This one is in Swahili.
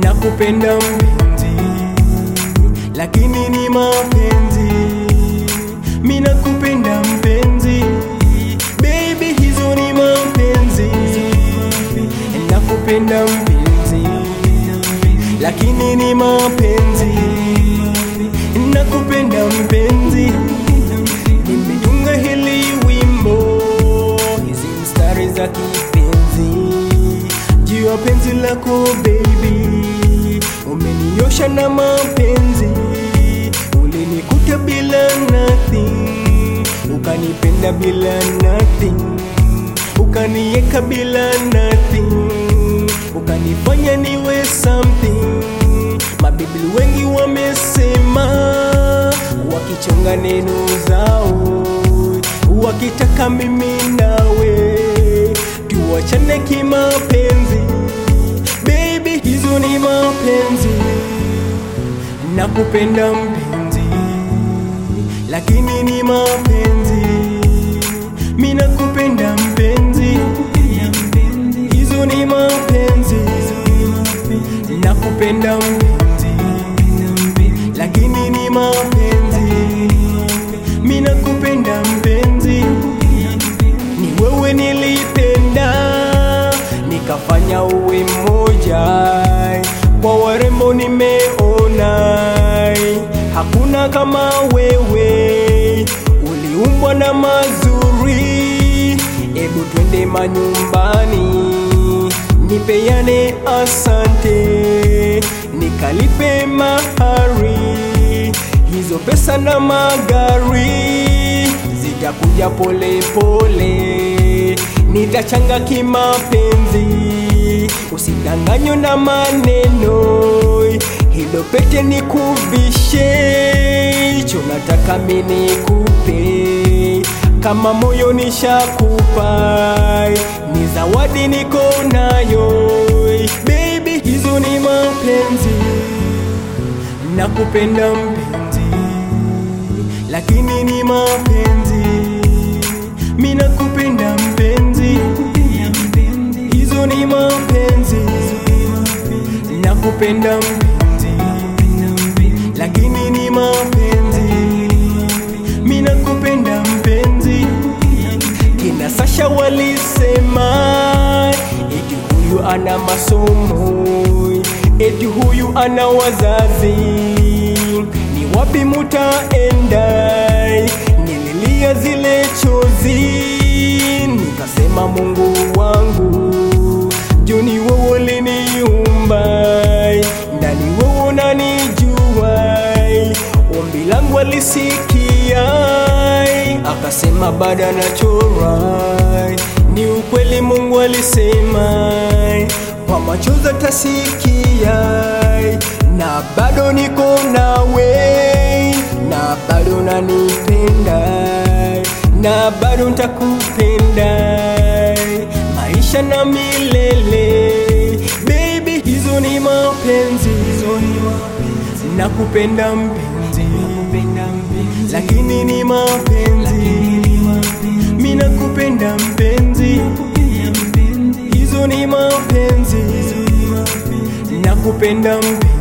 nakupenda mpenzi, lakini ni mapenzi. Mi nakupenda mpenzi, baby, hizo ni mapenzi. Nakupenda mpenzi, lakini ni mapenzi. Nakupenda mpenzi, nimetunga hili wimbo, hizi mstari za kipenzi juu ya penzi lako baby, umeniosha na mapenzi, ulinikuta bila nothing, ukanipenda bila nothing, ukanieka bila nothing, ukanifanya niwe something. Mabibili wengi wamesema, wakichonga neno zao, wakitaka mimi nawe tuwachane kimapenzi, baby, hizo ni mapenzi. Nakupenda mpenzi, lakini ni mapenzi. Mi nakupenda mpenzi, hizo ni mapenzi. Nakupenda mpenzi, lakini ni mapenzi. Mi nakupenda mpenzi, ni wewe nilipenda, nikafanya uwe mmoja. Kwa warembo nimeona, hakuna kama wewe, uliumbwa na mazuri. Ebu twende manyumbani, nipeane asante, nikalipe mahari, hizo pesa na magari zitakuja pole pole, nitachanga kimapenzi, usidanganywe na maneno, hilo pete nikuvishe, hicho nataka mimi nikupe, kama moyo nishakupa, ni zawadi niko nayo, baby, hizo ni mapenzi, nakupenda mpenzi lakini ni mapenzi. Mi nakupenda mpenzi, hizo ni mapenzi. Nakupenda mpenzi, lakini ni mapenzi. Mi nakupenda mpenzi. Kina Sasha walisema eti huyu ana masomo, eti huyu ana wazazi ni wapi mutaenda? Nililia zile chozi, nikasema Mungu wangu, juni wewe uliniumba, ndani wewe unanijua, ombi langu alisikia, akasema bado nachora. Ni ukweli Mungu alisema, kwa machozi atasikia na bado niko nawe, na bado nanipenda, na bado ntakupenda maisha na milele. Baby, hizo ni mapenzi, nakupenda mpenzi, lakini ni mapenzi. Mi nakupenda mpenzi, hizo ni mapenzi, nakupenda mpenzi